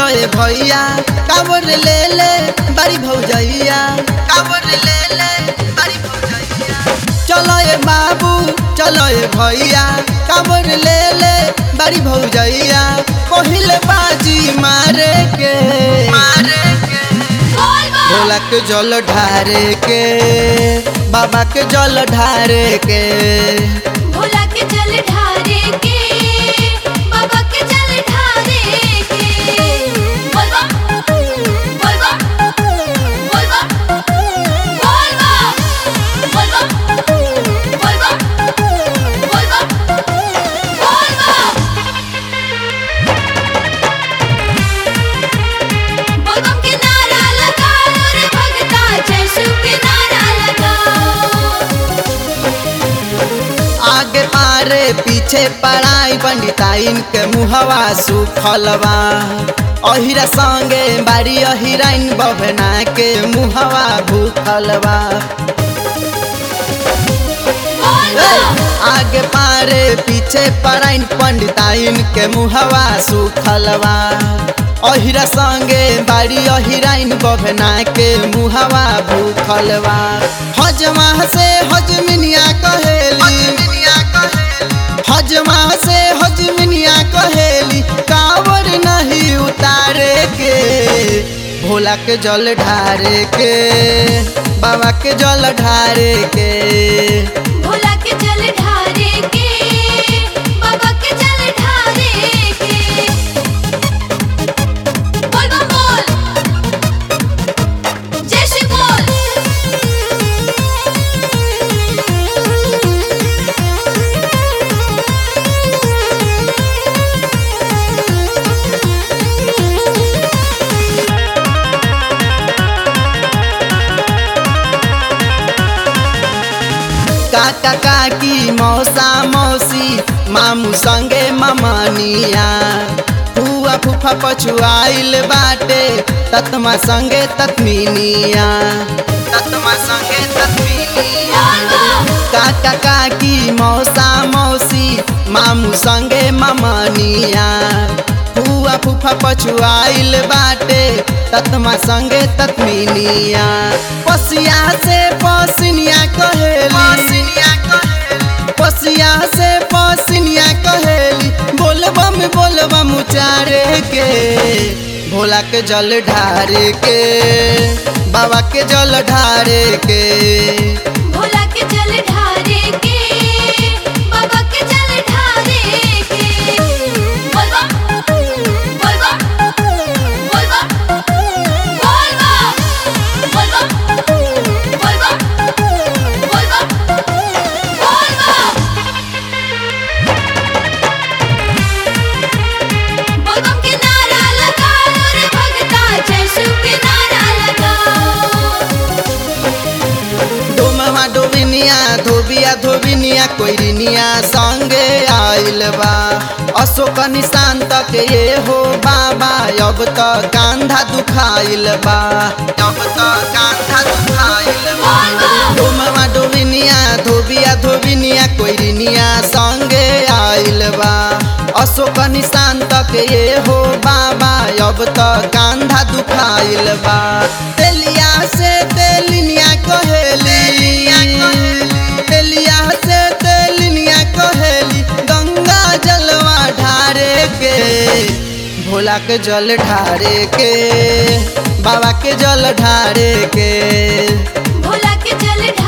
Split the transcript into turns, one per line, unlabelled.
चलो ए भैया कावर ले ले बड़ी भौजैया कावर ले ले बड़ी भौजैया चलो ए बाबू चलो ए भैया कावर ले ले बड़ी भौजैया पहिल बाजी मारे के मारे के भोला के जल ढारे के बाबा के जल ढारे के
भोला के जल ढारे के बाबा के जल ढारे के बोल बम बोल बम बोल बम बोल बम बोल बम बोल बम बोल बम बोल बम बोल बम के नारा लगाओ रे भगता जय शिव के नारा लगाओ
आगे पारे पीछे पढ़ाई पंडिताइन के मुहवा सुखलवा अहिरा संगे बारी अहिराइन बभना के मुहवा भूखलवा
बोल
ए,
बम
आगे पारे पीछे पढ़ाइन पंडिताइन के मुहवा सुखलवा अहिरा संगे बारी अहिराइन बभना के मुहवा भूखलवा हजमा से हजमिनिया कहेली हजमा से हजमिनिया कहेली कावर नहीं उतारे के भोला के जल ढारे के बाबा के जल ढारे के
भोला के जल ढारे के बाबा के जल ढारे के बोल बम बोल जय श्री बोल
काका काकी मौसा मौसी मामू संगे ममनिया फुआ फूफा पछुआइल बाटे ततमा संगे ततमिनिया ततमा संगे ततमिनिया
बोल बम
काका काकी मौसा मौसी मामू संगे ममनिया फुआ फूफा पछुआइल बाटे ततमा संगे ततमिनिया पसिया से पसिनिया कहेली पसिया से पसिनिया कहेली बोलबम बोलबम उचारे के भोला के जल ढारे के बाबा के जल ढारे के
भोला के जल ढारे के बाबा के जल ढारे के बोल बम बोल बम बोल बम बोल बम बोल बम बोल बम बोल बम बोल बम बोल बम के नारा लगाओ रे भगता जय शिव के नारा लगाओ
डोमवा डोबिनिया धोबिया धोबिनिया कोइरिनिया संगे आइल बा अशोक निशान तक ये हो बाबा अब त कांधा दुखाइल बा अब त कांधा दुखाइल बा डोमवा डोबिनिया धोबिया धोबिनिया कोइरिनिया संगे आइल बा अशोक निशान तक ये हो बाबा अब त कांधा दुखाइल बा तेलिया से तेलिनिया कहेली तेलिया से तेलिनिया कहेली गंगा जलवा ढारे के भोला के जल ढारे के बाबा के जल ढारे के
भोला के जल ढारे